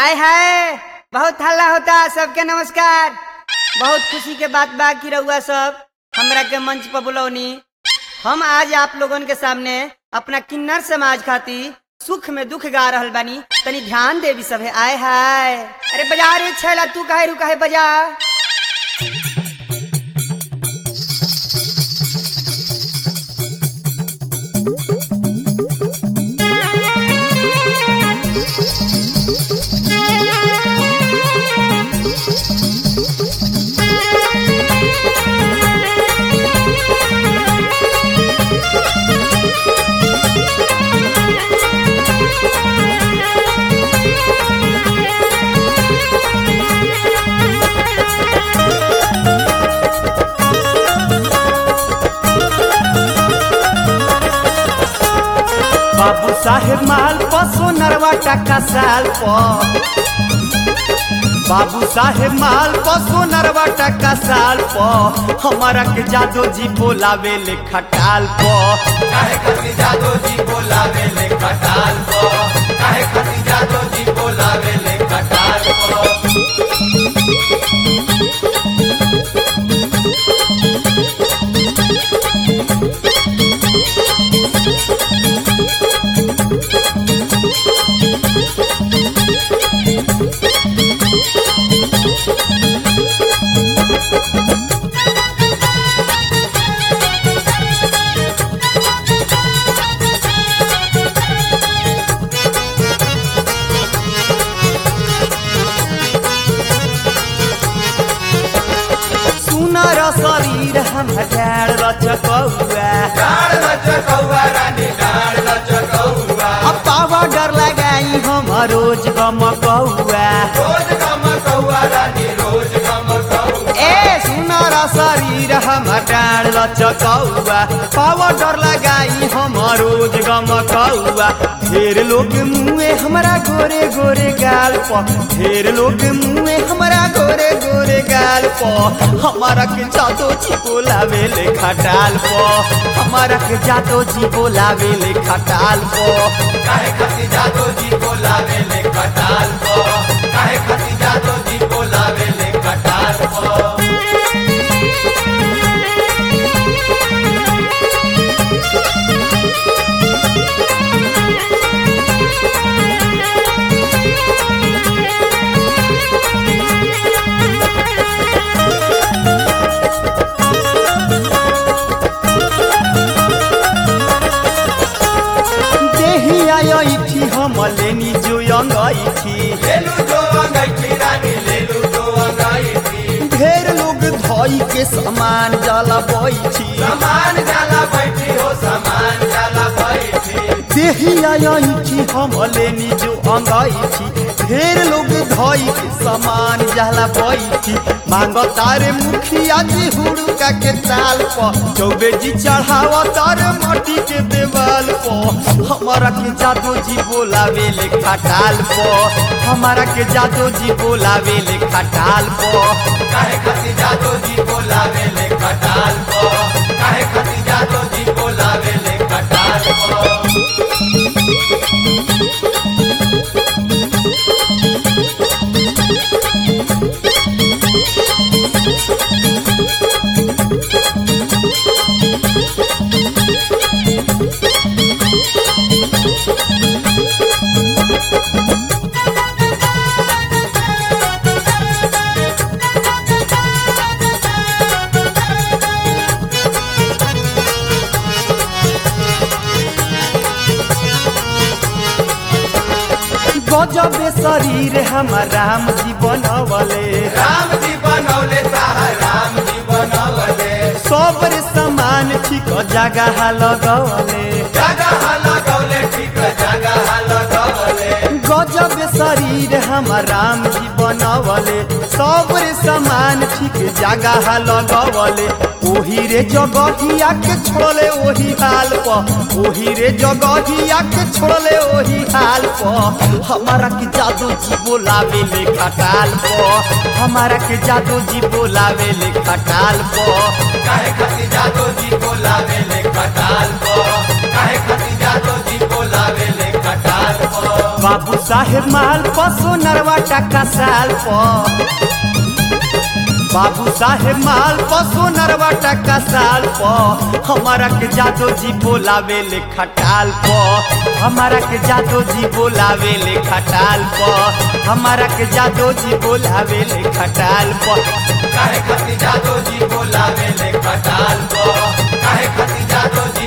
आय हाय बहुत हल्ला होता सबके नमस्कार बहुत खुशी के बात बा कि रउआ सब हमरा के मंच पर बुलौनी हम आज आप लोगन के सामने अपना किन्नर समाज खातिर सुख में दुख गा रहल बानी तनी ध्यान देवी सब है आय हाय अरे बजा रे छैला तू काहे रुका है बजा बाबू साहेब माल पसो नरवा टका साल प बाबू साहेब माल पसो नरवा टका साल प हमारा के जादो जी बोलावे ले खटाल प काहे खातिर जादो जी बोलावे ले खटाल को काहे खातिर जादो जी बोलावे ले खटाल को सुनर शरीर हम हजार रचकौआ डाड़ लचकौआ रानी डाड़ लचकौआ अब पावा डर लगाई हम रोज गमकौआ रोज गमकौआ रानी रोज गमकौआ ए सुनर शरीर हम डाँड लचकौआ पाउडर लगाई हम रोज गमकौआ ढेर लोग मुँहे हमरा गोरे गोरे गाल प ढेर लोग मुँहे हमरा गोरे गोरे गाल प हमारा के जादो जी बोलावे ले खटाल प हमारा के जादो जी बोलावे ले खटाल प काहे खातिर जादो जी बोलावे ले खटाल को काहे खातिर जादो जी बोलावे ले खटाल को देही आयो इठी हम लेनी जो अंगैठी लेलू जो अंगैठी रानी लेलू जो अंगैठी ढेर लोग धोई के सामान जला बैठी समान जाला बैठी हो समान जाला बैठी देही आया इठी हम लेनी जो अंगैठी ढेर लोग धोई के सामान जला बैठी मांग तारे मुखिया जी हुड़का के ताल प चौबे जी चढ़ावा तारे माटी के देवाल प हमारा के जादू जी बोलावे ले खटाल प हमारा के जादू जी बोलावे ले खटाल प काहे खातिर जादो जी बोलावे ले खटाल को काहे खातिर जादो जी बोलावे ले खटाल को गजब शरीर हमार राम जी बनवले राम जी बनौले ताहा राम जी बनौले सबर समान ठीक जगह लगवले जगह लगौले ठीक जगह लगौले गजब शरीर हमार राम जी बनवले सबर समान ठीक जगह लगवले ओही रे जगहिया के छोड़ले ओही हाल प ओही रे जगहिया के छोड़ले ओही हाल प हमारा के जादू जी बोलावे ले खटाल प हमारा के जादू जी बोलावे ले खटाल प काहे खातिर जादो जी बोलावे ले खटाल को काहे खातिर जादो जी बोलावे ले खटाल को बाबू साहेब माल पसो नरवा टका साल प बाबू साहेब माल पसो नरवा टका साल प हमारा के जादो जी बोलावे ले खटाल प हमारा के जादो जी बोलावे ले खटाल प हमारा के जादो जी बोलावे ले खटाल प काहे खातिर जादो जी बोलावे ले खटाल को काहे खातिर जादो जी